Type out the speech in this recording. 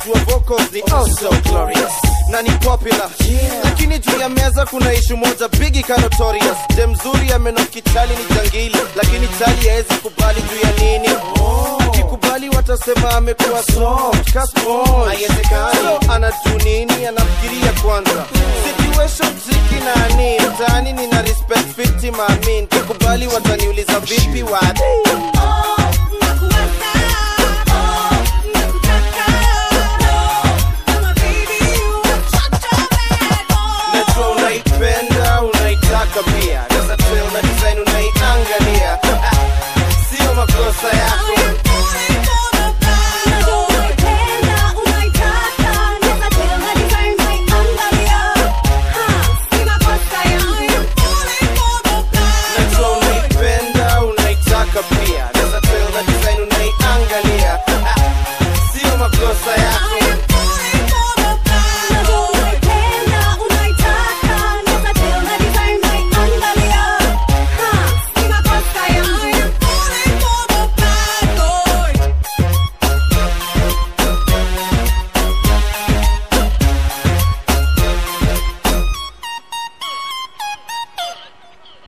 najua vocals ni oh so glorious na ni popular lakini juu ya meza kuna ishu moja bigi ka notorious je mzuri amenoki chali ni jangili lakini chali haezi kubali juu ya nini ukikubali watasema amekuwa soft ka sponge. Haiwezekani. So, anajuu nini anafikiria kwanza situation triki nani mtaani nina respect fiti maamin kikubali wataniuliza vipi wade